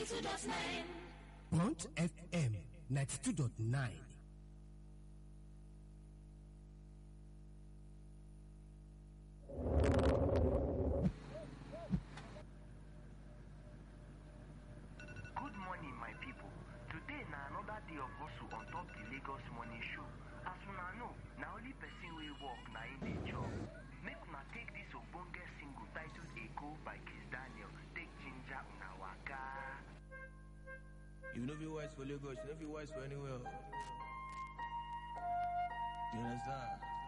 92.9. Blunt FM 92.9. Good morning, my people. Today na another day of hustle on top the Lagos Morning Show. As una know, na only person wey work na im dey chop. Make una take this ogbonge single titled Eko by Kiss Daniel take ginger una waka. You know if you wise for Lagos, you know if you wise for anywhere. You understand?